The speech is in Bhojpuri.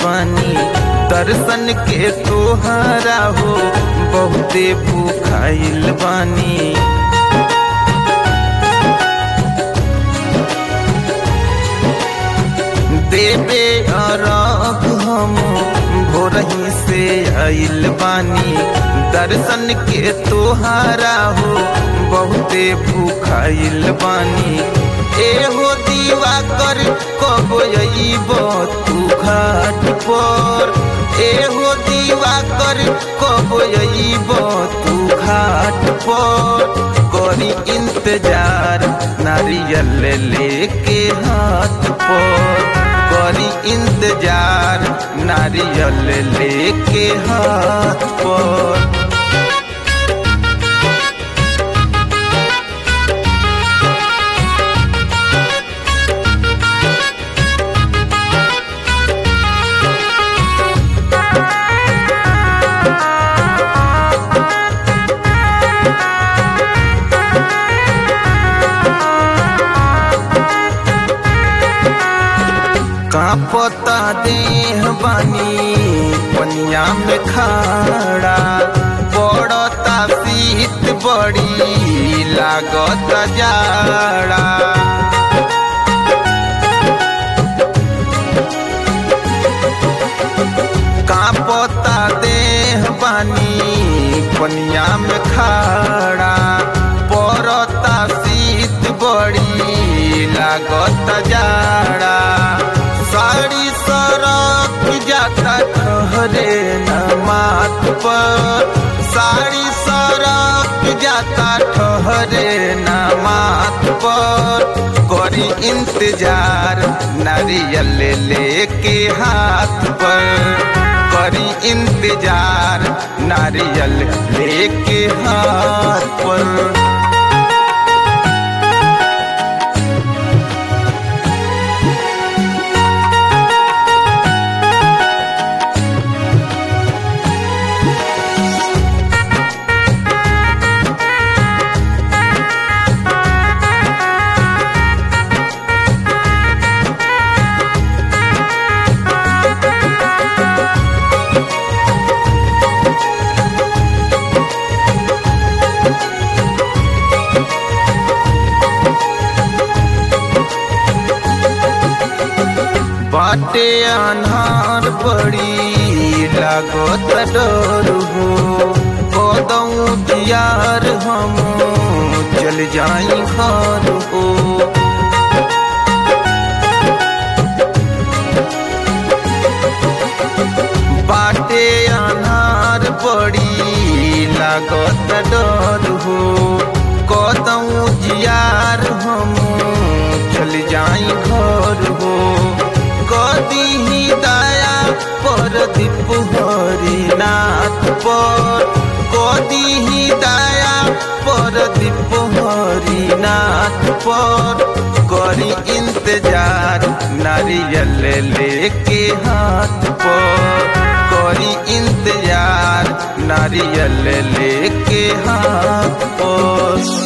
बानी दर्शन के तोहरा हो बहुते भूखाइल बानी देवे अरब हम भोरही से आइल बानी दर्शन के तोहारा हो बहुते भूखाइल बानी एहो दीवा कर कब अइब तू घाट पर एहो दीवा कर कब अइब तू घाट पर करी इंतजार नारियल लेके हाथ पर करी इंतजार नारियल लेके हाथ पर कांपता देह बानी पनिया में खाड़ा पड़ता शीत बड़ी लागत जाड़ा कांपता देह बानी पनिया में खाड़ा पड़ता शीत बड़ी लागत जाड़ा साड़ी सरक जाता ठहरे न माथ पर साड़ी सरक जाता ठहरे न माथ पर करी इंतजार नारियल लेके हाथ पर करी इंतजार नारियल लेके हाथ पर बाटे अनहार बड़ी लागत डर हो कदऊ दियार हम चल जाई घर हो बाटे अनहार बड़ी लागत डर हो कदऊ जियार हम चल जाई घर हो कदी ही दया पर दीप हरिनाथ पर कदी ही दया पर दीप हरिनाथ पर करी इंतजार नारियल लेके हाथ पर करी इंतजार नारियल लेके हाथ पर